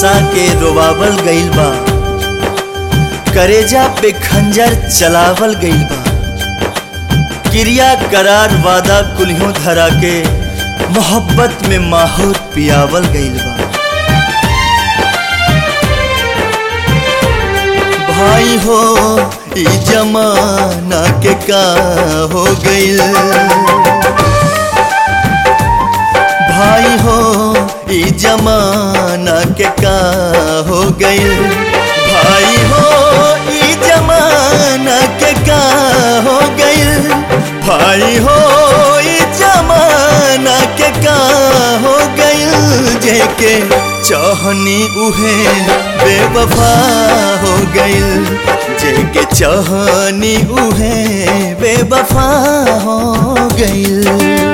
हंसा के रोवावल गइल बा करेजा पे खंजर चलावल गइल बा क्रिया करार वादा कुल्हियों धरा के मोहब्बत में माहौर पियावल गइल बा भाई हो ई जमाना के का हो गइल भाई हो ई जमाना के का हो गइल भाई हो ई जमाना के का हो गइल भाई हो ई जमाना के का हो गइल जेके चाहनी उहे बेवफा हो गइल जेके चाहनी उहे बेवफा हो गइल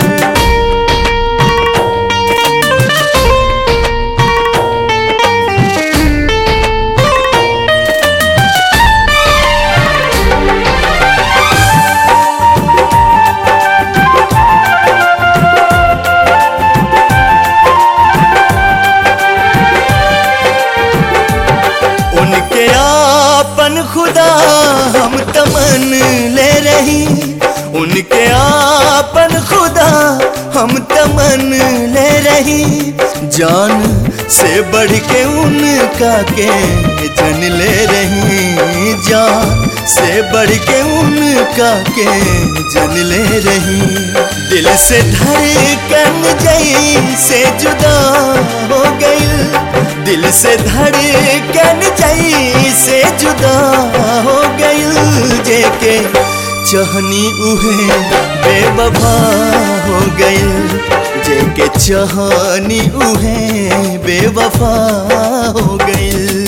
उनके आपन खुदा हम तमन ले रही उनके आपन खुदा हम तमन ले रही जान से बढ़ के उनका के जन ले रही जान से बढ़ के उनका के जन ले रही दिल से धड़कन जई से जुदा हो गई दिल से धड़कन जई से जुदा हो गई जेके चहनी उहे बेवफा हो गई जेके चहनी उहे बेवफा हो गई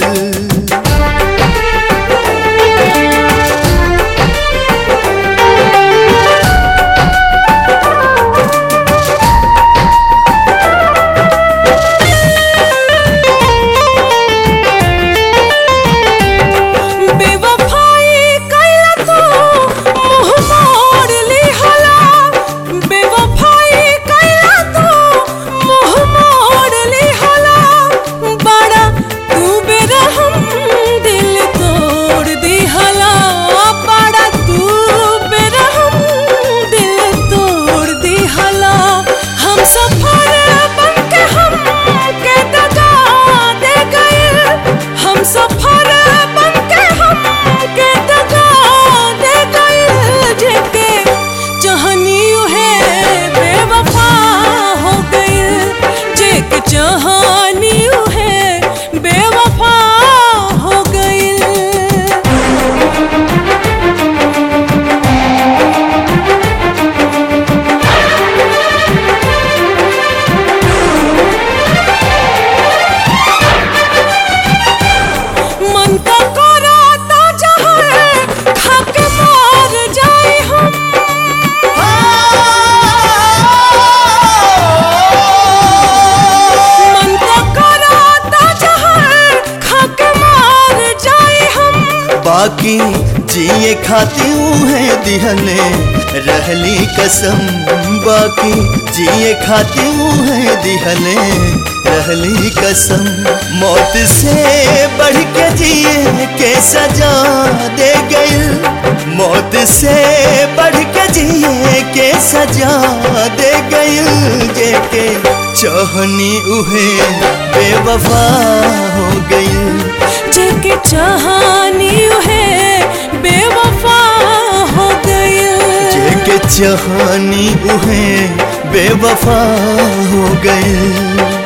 बेवफाई कइला तू मुंह मोड़ लिहला बेवफाई कइला तू मुंह मोड़ लिहला बड़ा तू बेरहम दिल तोड़ दिहला बड़ा तू बेरहम दिल तोड़ दिहला हम सफर बन के हम के दगा दे गए हम सफर बन के हम के दगा दे गए जेके चाहनी है बेवफा हो गई जेके चाहनी है बेवफा हो गई मन का करा ता जहर खाके मार जाए हम मन का करा ता जहर खाके मार जाए हम बाकी जिए खाती है दिहले रहली कसम बाकी जिए खाती है दिहले रहली कसम मौत से बढ़ के जिए के सजा दे गई मौत से बढ़ के जिए के सजा दे गई जेके चाहनी उहे बेवफा हो गई जेके चाहनी है बेवफा हो गई जेके चाहनी उहे बेवफा हो गए